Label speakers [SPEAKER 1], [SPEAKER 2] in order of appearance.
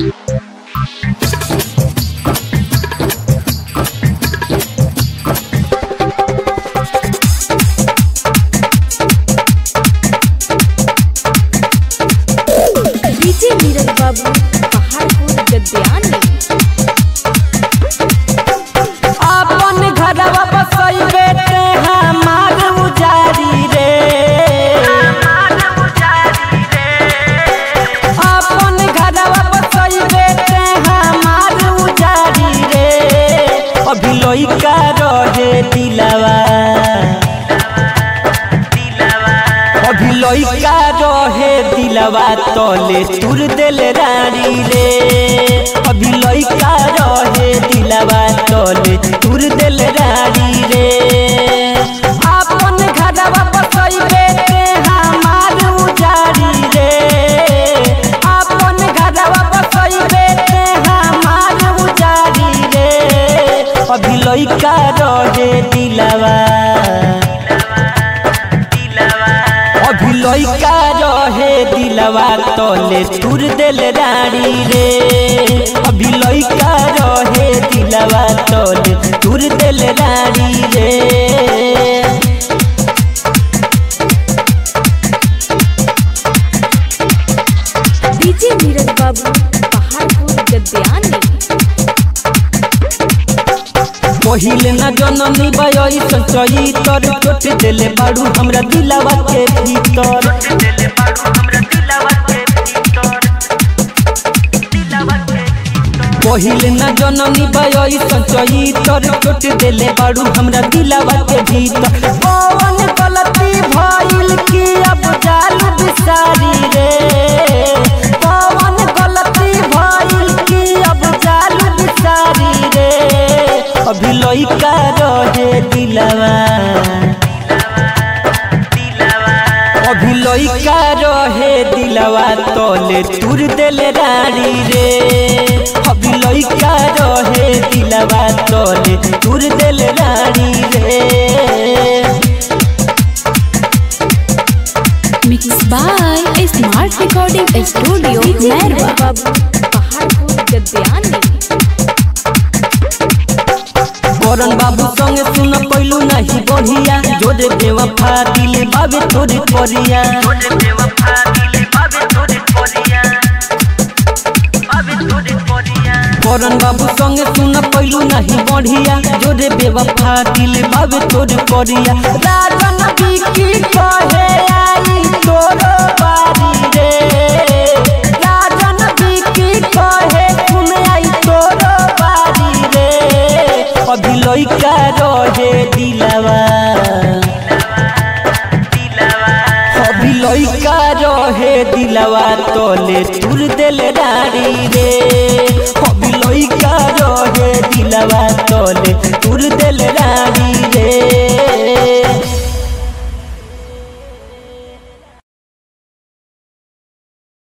[SPEAKER 1] DJ Neeraj बाबू पहाड़पुर गद्यानी
[SPEAKER 2] अपन घरवा बसैबे ते हमार उजारी रे अपन घरवा बसैबे ते हमार उजारी रे अभी लइका रहे दिलवा अभी लइका रहे दिलवा तले तुर दिल रानी रे अभी लइका रहे दिलवा तले तुर दिल रानी रे अपन घरवा बसैबे ते हमार उजारी रे अपन घरवा बसैबे ते हमार उजारी रे अभी लइका रहे दिलवा अभी लइका रहे दिलवा तले तुर दिल रानी रे अभी लइका रहे दिलवा तले तुर दिल रानी रे
[SPEAKER 1] डीजे नीरज बाबू पहाड़पुर गद्यानी
[SPEAKER 2] पहिले न जननी बयई संचई तर चोट देले बाड़ू हमरा दिलवा के भीतर पहिले न जननी बयई संचई तर चोट देले बाड़ू हमरा दिलवा के भीतर कौन गलती भइल की अब जाल बिसारी रे कौन गलती भइल की अब जाल बिसारी रे अभी लइका रहे दिलवा अभी लइका रहे दिलवा तले तुर दिल रानी रे अभी लइका रहे दिलवा तले तुर दिल रानी रे
[SPEAKER 3] mix by smart recording studio
[SPEAKER 1] DJ Neeraj
[SPEAKER 3] Mairwa
[SPEAKER 1] बाबू पहाड़पुर गद्यानी
[SPEAKER 2] करन बाबू संगे सुन पैलू नहीं बढ़िया जोरे बेवफा दिले बाबे तोरे परिया करन बाबू संगे सुन पैलू नहीं बढ़िया जोरे बेवफा दिले बाबे तोरे परिया राजन बिकी कहे आई तोरो बारी रे राजन बिकी कहे सुन आई तोरो बारी रे अभी लइका रहे दिलवा अभी लइका रहे दिलवा तले तुर दिल रानी रे अभी लइका रहे दिलवा तले तुर दिल